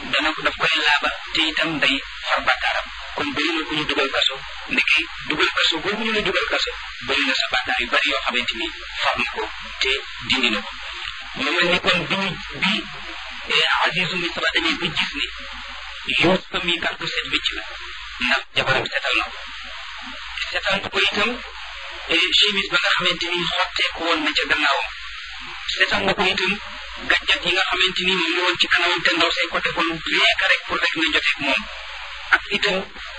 dana ko daf koy laaba te itam day far bàkkaaram kon bëri na ku ñu dugal kaso ndeke dugal kaso boobu ñu la dugal kaso bëri na sa bàkkaar yu bari yoo xamante ni far na ko te dindi na ko mu mel ni kon bi ñu bi Azizu Misra demee ba gis ni Yuusufa mi kat bu set wécc la ndax jabaram setal na ko setal na ko itam chemise ba nga xamante ni xotteeku woon na ca gannaawam setal na ko itam gàncax yi nga xamante ni moom la woon ci kanamam te ndaw say ko defoon rien que rek pour rek na joteeg moom ak itam